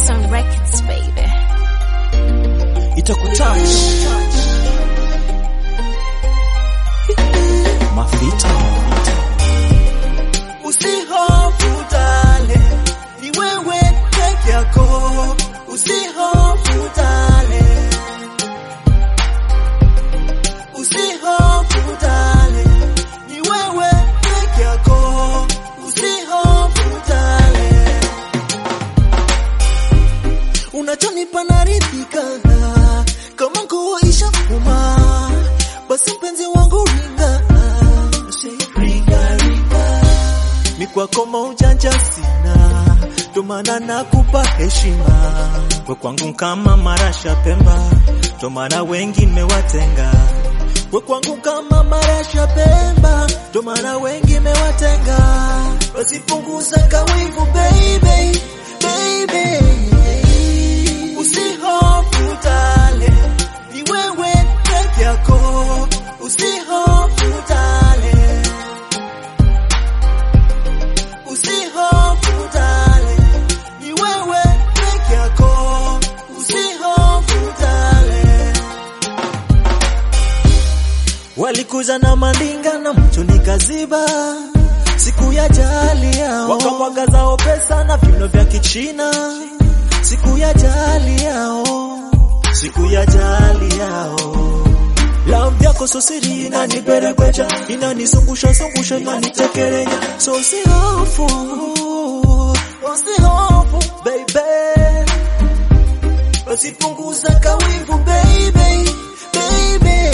Some records, baby. itakutouch mafita Usihofu dale, ni wewe peke yako. Usihofu dale, usihofu dale, ni wewe peke yako. Usihofu dale, unachonipa naridhika kama nguo ishafuma, basi mpenzi wangu ringa, ringa, ringa mi kwako maujanja sina, ndo maana nakupa heshima. We kwangu kama marasha Pemba, ndo maana wengi mewatenga. We kwangu kama marasha Pemba, ndo maana wengi mewatenga. Basi punguza kawivu baby, baby. Usihofu dale, ni wewe peke yako. Usihofu dale. Usihofu dale, ni wewe peke yako. Usihofu dale. Walikuja na mandinga na macho nikaziba, siku ya jali yao wakamwaga zao pesa na viuno vya Kichina, siku ya jali yao, siku ya jali yao Love yako so siri inaniperekwecha, inanizungusha zungusha, inanitekelenya, so usihofu, usihofu baby, usipunguza kawivu baby, baby,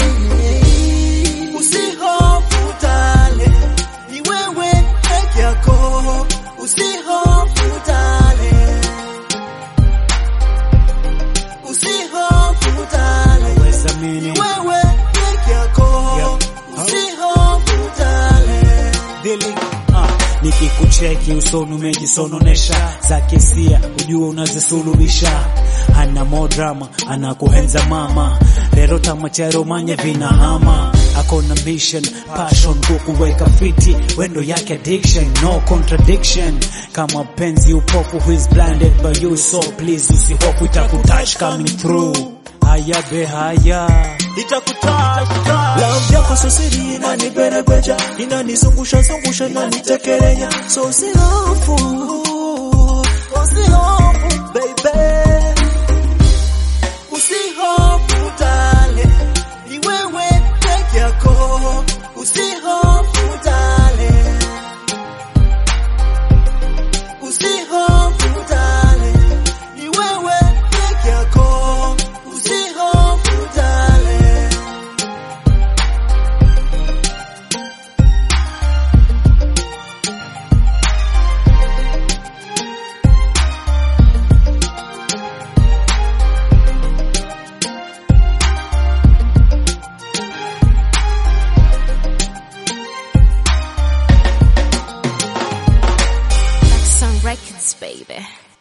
usihofu dale, ni wewe peke yako, usihofu dale, usihofu dale, wezamini ni wewe peke yako, usihofu dale. dili ah, nikikucheki usoni umejisononesha za kisia ujua unazisuluhisha ana mo drama anakuhenza mama rero tamachero manye vinahama akona mission passion kukuweka fiti wendo yake addiction no contradiction kama penzi upofu who is blinded by you so please usihofu itakutouch coming through haya be haya itakutouch love yako so siri inaniperekwecha inanizungusha zungusha inanitekelenya so usihofu usihofu baby usihofu dale ni wewe peke yako usihofu dale usihofu dale ni wewe peke yako usihofu dale Some records, baby.